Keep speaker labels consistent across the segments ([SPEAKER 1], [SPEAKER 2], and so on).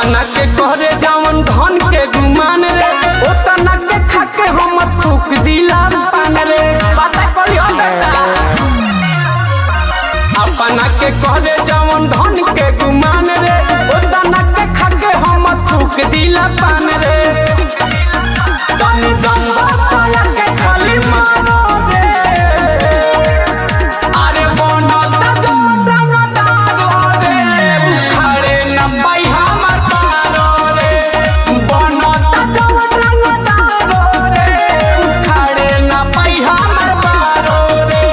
[SPEAKER 1] अपना के कहरे जवन धन के गुमान रे ओतना के खाके हम थूक दिला पान रे पता कलियो बेटा अपना के कहरे जवन धन के गुमान रे ओतना के खाके हम थूक दिला पान रे तनी दम बाया के खाली मारो रे अरे बनता जो रंग दारो रे उखाड़े न पाई हमर पारो रे बनता जो रंग दारो रे उखाड़े न पाई हमर पारो रे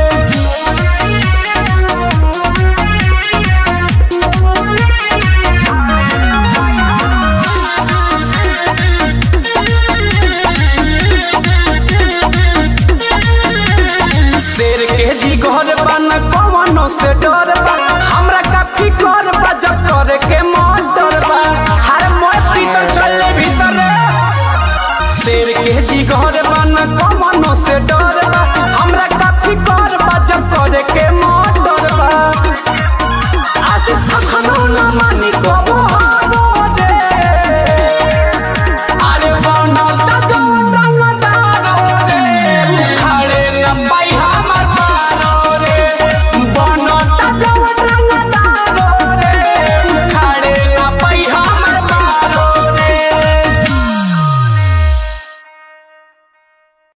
[SPEAKER 1] शेर के जी घर बन कवनो से डर बा हमरा काफी कर बा जब करे के मन डर बा हर मोर भीतर चले भीतर शेर के जी घर बन कवनो से डर बा हमरा